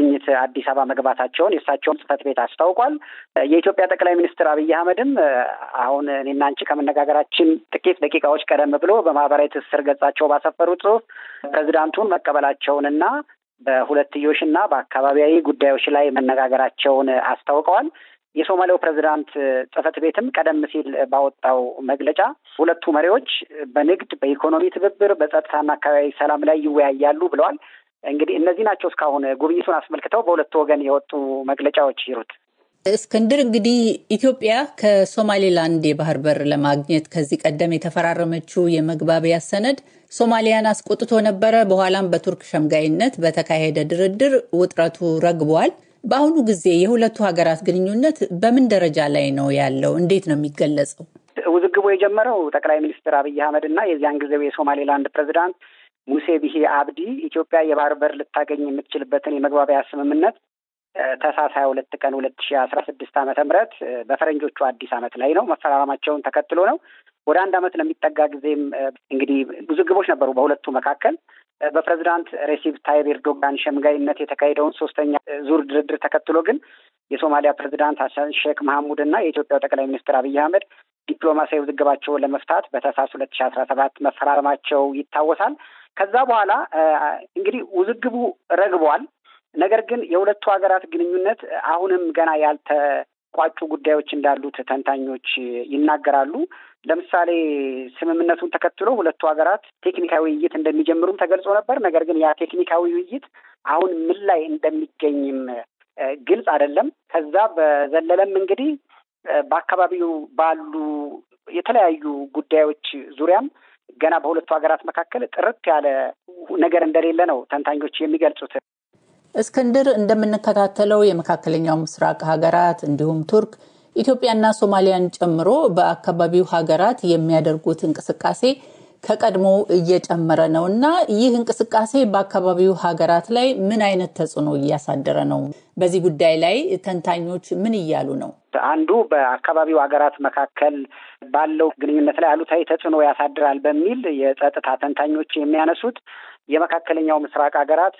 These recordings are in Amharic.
ለጉብኝት አዲስ አበባ መግባታቸውን የእሳቸውን ጽህፈት ቤት አስታውቋል። የኢትዮጵያ ጠቅላይ ሚኒስትር አብይ አህመድም አሁን እኔና አንቺ ከመነጋገራችን ጥቂት ደቂቃዎች ቀደም ብሎ በማህበራዊ ትስስር ገጻቸው ባሰፈሩት ጽሁፍ ፕሬዚዳንቱን መቀበላቸውንና በሁለትዮሽና በአካባቢያዊ ጉዳዮች ላይ መነጋገራቸውን አስታውቀዋል። የሶማሌው ፕሬዚዳንት ጽህፈት ቤትም ቀደም ሲል ባወጣው መግለጫ ሁለቱ መሪዎች በንግድ፣ በኢኮኖሚ ትብብር፣ በጸጥታና አካባቢ ሰላም ላይ ይወያያሉ ብለዋል። እንግዲህ እነዚህ ናቸው እስካሁን ጉብኝቱን አስመልክተው በሁለቱ ወገን የወጡ መግለጫዎች ይሩት። እስክንድር እንግዲህ ኢትዮጵያ ከሶማሌላንድ የባህር በር ለማግኘት ከዚህ ቀደም የተፈራረመችው የመግባቢያ ሰነድ ሶማሊያን አስቆጥቶ ነበረ። በኋላም በቱርክ ሸምጋይነት በተካሄደ ድርድር ውጥረቱ ረግቧል። በአሁኑ ጊዜ የሁለቱ ሀገራት ግንኙነት በምን ደረጃ ላይ ነው ያለው? እንዴት ነው የሚገለጸው? ውዝግቡ የጀመረው ጠቅላይ ሚኒስትር አብይ አህመድ እና የዚያን ጊዜው የሶማሌላንድ ፕሬዚዳንት ሙሴ ቢሂ አብዲ ኢትዮጵያ የባህር በር ልታገኝ የምትችልበትን የመግባቢያ ስምምነት ታህሳስ ሀያ ሁለት ቀን ሁለት ሺ አስራ ስድስት ዓመተ ምህረት በፈረንጆቹ አዲስ ዓመት ላይ ነው መፈራረማቸውን ተከትሎ ነው። ወደ አንድ ዓመት ለሚጠጋ ጊዜም እንግዲህ ውዝግቦች ነበሩ በሁለቱ መካከል። በፕሬዚዳንት ሬሲፕ ታይብ ኤርዶጋን ሸምጋይነት የተካሄደውን ሶስተኛ ዙር ድርድር ተከትሎ ግን የሶማሊያ ፕሬዚዳንት ሀሰን ሼክ መሐሙድ እና የኢትዮጵያው ጠቅላይ ሚኒስትር አብይ አህመድ ዲፕሎማሲያዊ ውዝግባቸውን ለመፍታት በታህሳስ ሁለት ሺ አስራ ሰባት መፈራረማቸው ይታወሳል። ከዛ በኋላ እንግዲህ ውዝግቡ ረግቧል። ነገር ግን የሁለቱ ሀገራት ግንኙነት አሁንም ገና ያልተቋጩ ጉዳዮች እንዳሉት ተንታኞች ይናገራሉ። ለምሳሌ ስምምነቱን ተከትሎ ሁለቱ ሀገራት ቴክኒካዊ ውይይት እንደሚጀምሩም ተገልጾ ነበር። ነገር ግን ያ ቴክኒካዊ ውይይት አሁን ምን ላይ እንደሚገኝም ግልጽ አይደለም። ከዛ በዘለለም እንግዲህ በአካባቢው ባሉ የተለያዩ ጉዳዮች ዙሪያም ገና በሁለቱ ሀገራት መካከል ጥርት ያለ ነገር እንደሌለ ነው ተንታኞች የሚገልጹት። እስክንድር፣ እንደምንከታተለው የመካከለኛው ምስራቅ ሀገራት እንዲሁም ቱርክ ኢትዮጵያና ሶማሊያን ጨምሮ በአካባቢው ሀገራት የሚያደርጉት እንቅስቃሴ ከቀድሞ እየጨመረ ነው እና ይህ እንቅስቃሴ በአካባቢው ሀገራት ላይ ምን አይነት ተጽዕኖ እያሳደረ ነው? በዚህ ጉዳይ ላይ ተንታኞች ምን እያሉ ነው? አንዱ በአካባቢው ሀገራት መካከል ባለው ግንኙነት ላይ አሉታዊ ተጽዕኖ ያሳድራል በሚል የጸጥታ ተንታኞች የሚያነሱት የመካከለኛው ምስራቅ ሀገራት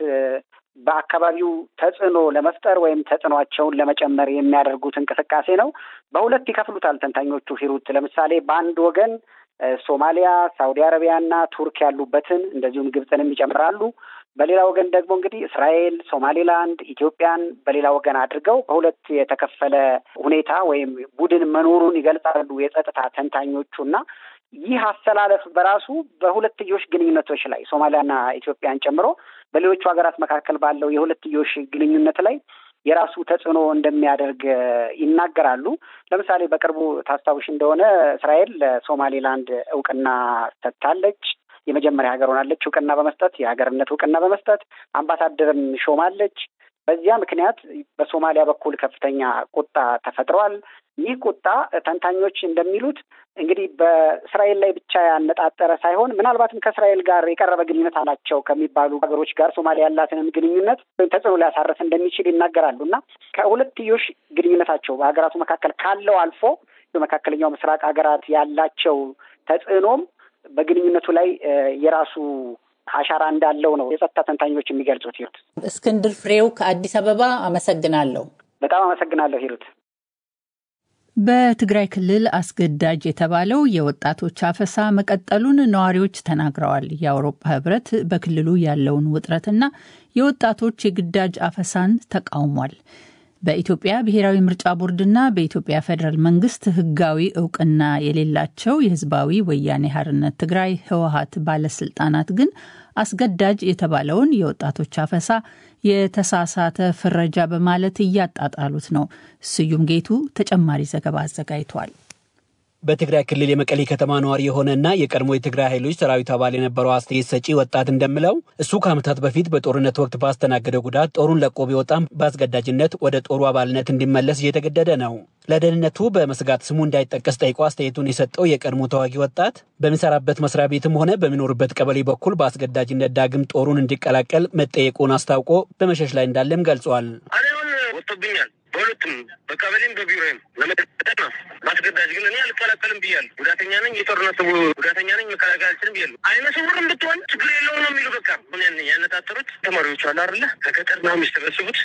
በአካባቢው ተጽዕኖ ለመፍጠር ወይም ተጽዕኖቸውን ለመጨመር የሚያደርጉት እንቅስቃሴ ነው። በሁለት ይከፍሉታል ተንታኞቹ ሂሩት። ለምሳሌ በአንድ ወገን ሶማሊያ፣ ሳውዲ አረቢያና ቱርክ ያሉበትን እንደዚሁም ግብፅንም ይጨምራሉ። በሌላ ወገን ደግሞ እንግዲህ እስራኤል፣ ሶማሌላንድ፣ ኢትዮጵያን በሌላ ወገን አድርገው በሁለት የተከፈለ ሁኔታ ወይም ቡድን መኖሩን ይገልጻሉ የጸጥታ ተንታኞቹ እና ይህ አሰላለፍ በራሱ በሁለትዮሽ ግንኙነቶች ላይ ሶማሊያና ኢትዮጵያን ጨምሮ በሌሎቹ ሀገራት መካከል ባለው የሁለትዮሽ ግንኙነት ላይ የራሱ ተጽዕኖ እንደሚያደርግ ይናገራሉ። ለምሳሌ በቅርቡ ታስታውሽ እንደሆነ እስራኤል ለሶማሌላንድ እውቅና ሰጥታለች። የመጀመሪያ ሀገር ሆናለች እውቅና በመስጠት የሀገርነት እውቅና በመስጠት አምባሳደርም ሾማለች። በዚያ ምክንያት በሶማሊያ በኩል ከፍተኛ ቁጣ ተፈጥሯል። ይህ ቁጣ ተንታኞች እንደሚሉት እንግዲህ በእስራኤል ላይ ብቻ ያነጣጠረ ሳይሆን ምናልባትም ከእስራኤል ጋር የቀረበ ግንኙነት አላቸው ከሚባሉ ሀገሮች ጋር ሶማሊያ ያላትንም ግንኙነት ወይም ተጽዕኖ ሊያሳርፍ እንደሚችል ይናገራሉ እና ከሁለትዮሽ ግንኙነታቸው በሀገራቱ መካከል ካለው አልፎ በመካከለኛው ምስራቅ ሀገራት ያላቸው ተጽዕኖም በግንኙነቱ ላይ የራሱ አሻራ እንዳለው ነው የጸጥታ ተንታኞች የሚገልጹት። ሂሩት እስክንድር ፍሬው ከአዲስ አበባ አመሰግናለሁ። በጣም አመሰግናለሁ ሂሩት። በትግራይ ክልል አስገዳጅ የተባለው የወጣቶች አፈሳ መቀጠሉን ነዋሪዎች ተናግረዋል። የአውሮፓ ሕብረት በክልሉ ያለውን ውጥረትና የወጣቶች የግዳጅ አፈሳን ተቃውሟል። በኢትዮጵያ ብሔራዊ ምርጫ ቦርድና በኢትዮጵያ ፌዴራል መንግስት ህጋዊ እውቅና የሌላቸው የህዝባዊ ወያኔ ሓርነት ትግራይ ህወሀት ባለስልጣናት ግን አስገዳጅ የተባለውን የወጣቶች አፈሳ የተሳሳተ ፍረጃ በማለት እያጣጣሉት ነው። ስዩም ጌቱ ተጨማሪ ዘገባ አዘጋጅቷል። በትግራይ ክልል የመቀሌ ከተማ ነዋሪ የሆነና የቀድሞ የትግራይ ኃይሎች ሰራዊት አባል የነበረው አስተያየት ሰጪ ወጣት እንደምለው እሱ ከዓመታት በፊት በጦርነት ወቅት ባስተናገደው ጉዳት ጦሩን ለቆ ቢወጣም በአስገዳጅነት ወደ ጦሩ አባልነት እንዲመለስ እየተገደደ ነው። ለደህንነቱ በመስጋት ስሙ እንዳይጠቀስ ጠይቆ አስተያየቱን የሰጠው የቀድሞ ተዋጊ ወጣት በሚሰራበት መስሪያ ቤትም ሆነ በሚኖርበት ቀበሌ በኩል በአስገዳጅነት ዳግም ጦሩን እንዲቀላቀል መጠየቁን አስታውቆ በመሸሽ ላይ እንዳለም ገልጿል። ወጥቶብኛል በሁለቱም በቀበሌም በቢሮም ለመጠጠቅ ነው። በአስገዳጅ ግን እኔ አልከላከልም ብያለሁ። ጉዳተኛ ነኝ፣ የጦርነት ጉዳተኛ ነኝ፣ መከላከል አልችልም ብያለሁ። አይነ ስውርም ብትሆን ችግር የለውም ነው የሚሉ በቃ ምን ያነጣጠሩት ተማሪዎቹ አሉ አይደለ ከገጠር ነው የሚሰበስቡት